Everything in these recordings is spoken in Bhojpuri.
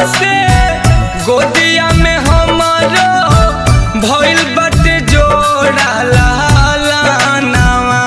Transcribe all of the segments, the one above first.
से गोदिया में हमारो भइल बाटे जोड़ा लालानावा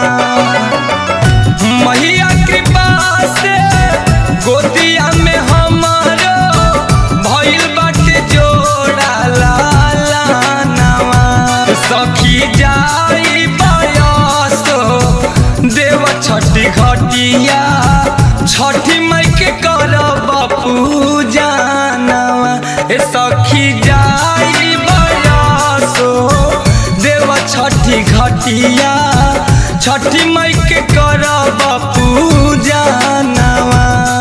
मैया कृपा से गोदिया में हमारो भइल बाटे जोड़ा लालानावा सखी जाई बयसो देव छठी घटिया छठी मई के करब पूजनवा ए सखी जाई बयसो देव छठी घटिया छठी मई के करब पूजनवा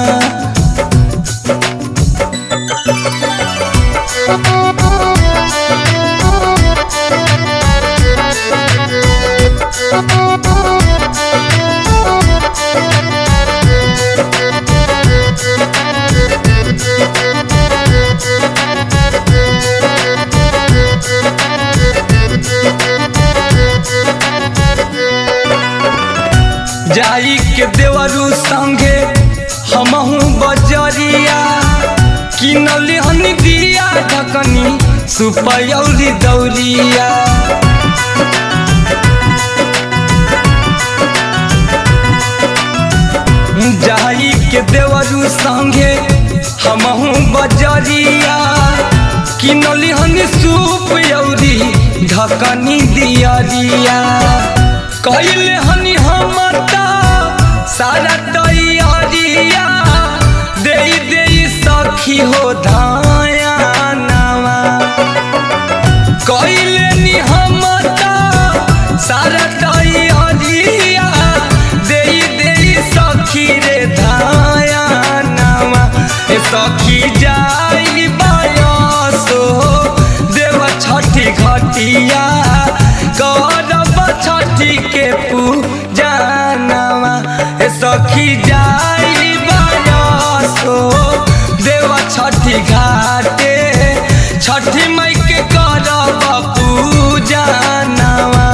जाई के देवरू संगे हमहू बजरिया किनली हनी दिया ढकनी सुपयौरी दौरिया जाई के देवरू संगे हमहू बजरिया किनली हनी सूप यौरी ढकनी दियरिया कैले हनी हमता सारा तैयारिया दे दे सखी हो धाया नावा कैले नी हमता सारा तैयारिया दे दे सखी रे धाया नावा ए सखी जाई बायसो देव छठी घटिया करब छठी के पूजनवा ए सखी जाई बायसो देव छठी घाटे छठी मई के करब पूजनवा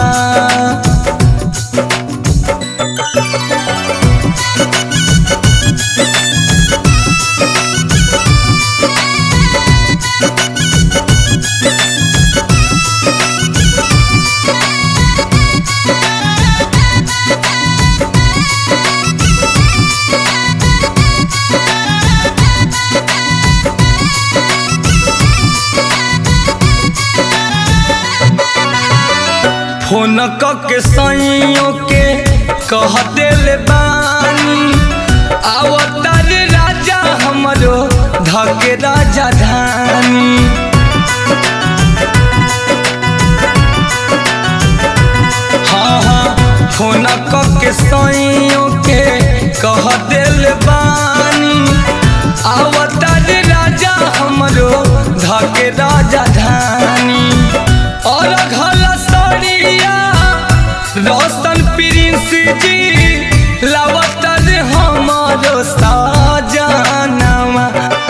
फोन क के सैयों के कह देले बानी अवतार राजा हमरो धके राजा धानी हाँ हाँ फोन क के सैयों के कह देले बानी अवतार राजा हमरो धके राजा धानी और घल सड़िया रोशन प्रिंस जी लवतर हमारो साजनवा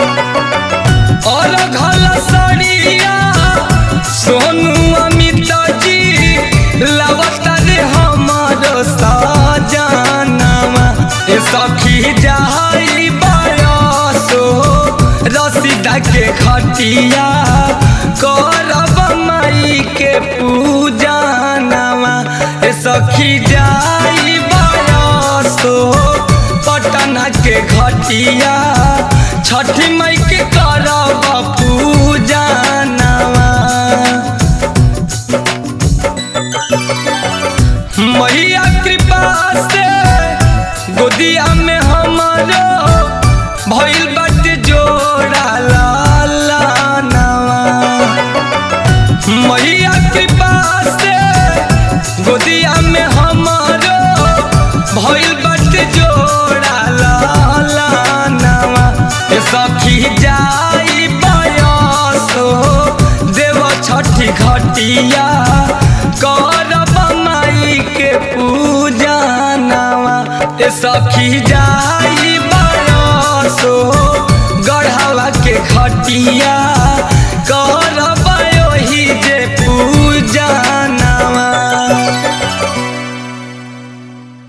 और घल सड़िया सोनू अमित जी लवतर हमारो साजनवा ए सखी जाई बयसो रसीदा के खटिया करब माई के पूजनवा ए सखी जाई बयसो पटना के घटिया छठी मई के करब पूजनवा मैया कृपा से गोदिया में हमारो भइल बाटे जोड़ा लाला नवा मैया कृपा से गोदिया में हमारो भइल बाटे जोड़ा लाला नवा ए सखी जाई बयसो देव छठी घटिया करब माई के पूजनवा ए सखी जाई बयसो गढ़ावा के घटिया